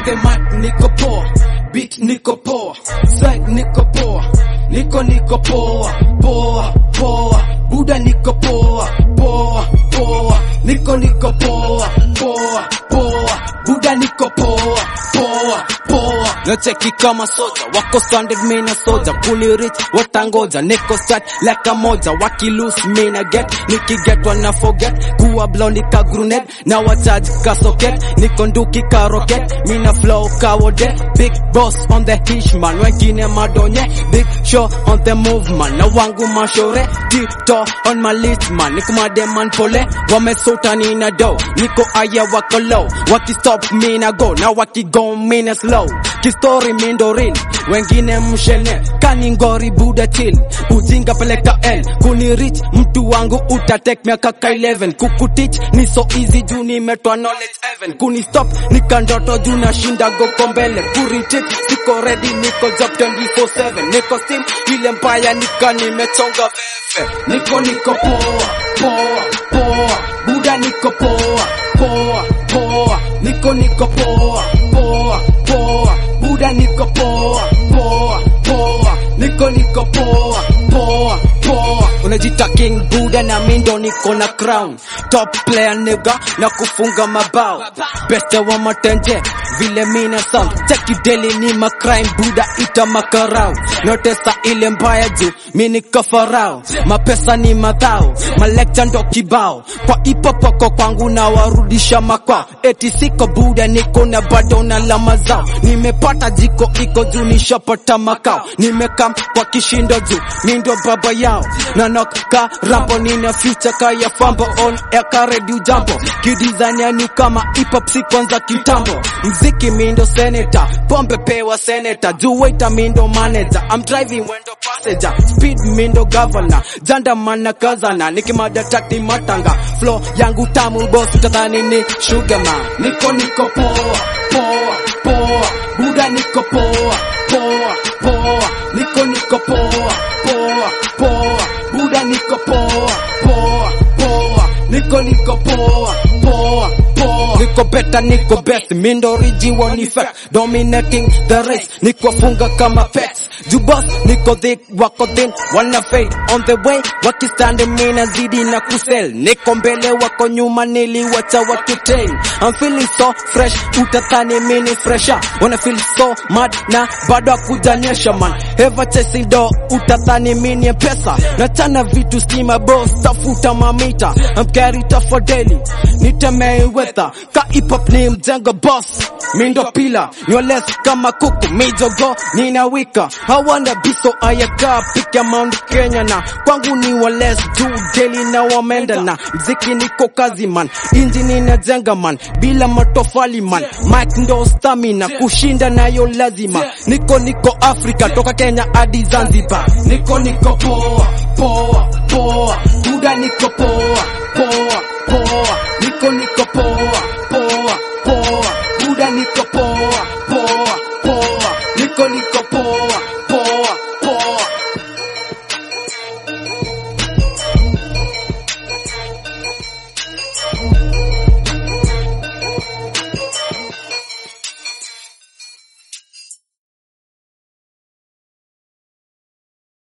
on the mic niko poa beat niko poa swag niko poa niko niko poa poa poa buda niko poa poa poa niko niko poa poa poa buda niko poa poa poa nacheki kama soja wako standard mina soja kuli rich watangoja niko start leka moja wakilose mina get nikiget wana forget kuwa blonde ka gruned na wacharge ka socket niko nduki ka rocket mina flow ka wode big boss on the hishman wengine madonye big show on the movement na wangu mashore tito on my list man niko mademan pole wamesota nina do niko aya wako low wakistop mina go na wakigo mina slow kistori mindorin wengine mshene kaningori buda chill ujinga peleka l kuni rich mtu wangu utatek miaka ka 11 kukutich ni so easy juu nimetwa knowledge heaven kuni stop nikandoto juu nashinda goko mbele kuritik siko ready niko job 24/7 niko steam ile mbaya nika nimechonga veve niko niko poa poa poa buda niko poa poa poa niko niko poa poa poa buda niko poa poa poa niko niko poa poa poa unajita king buda na mindo niko na crown top player nigga na kufunga mabao best wa matenje vile mina sound cheki daily ni ma crime buda ita makarao notesa ile mbaya juu mi niko farao mapesa ni madhao malekcha ndo kibao kwa ipopoko kwangu na warudisha makwao eti siko buda niko na bado na lama zao nimepata jiko iko juu nishapata makao nimekam kwa kishindo juu mi ndo baba yao na noka rambo nina future kaya fambo on eka redio jambo kidizania ni kama hip-hop si kwanza kitambo mziki mindo senator pombe pewa senator juu waiter mindo manager I'm driving wendo passenger speed mindo governor janda mana kazana nikimada tati matanga flow yangu tamu boss utadhani ni sugar man niko niko poa poa poa buda niko poa poa poa niko niko poa poa poa buda niko poa poa poa niko niko poa poa poa niko beta niko best mindo riji wani fact dominating the race niko funga kama pets jubos niko thick wako thin wana fade on the way wakistande mina zidi na kusel niko mbele wako nyuma niliwacha wakitrain I'm feeling so fresh utatani mini fresher wanna feel so mad na bado akujanyesha man ever chasing do utatani mini pesa nachana vitu stima boss tafuta mamita I'm carry tough for daily nitemei weather ka hip hop ni mjengo boss mindo pila nyweless kama kuku mijogo nina wika hawana biso ayaka pika Mount Kenya na kwangu ni wales juu daily na wamenda na mziki niko kazi man injini inajenga man bila matofali man mic ndo stamina kushinda nayo lazima niko niko Afrika toka Kenya hadi Zanzibar niko niko poa poa poa buda niko poa poa poa niko niko poa poa poa buda niko poa poa poa niko niko poa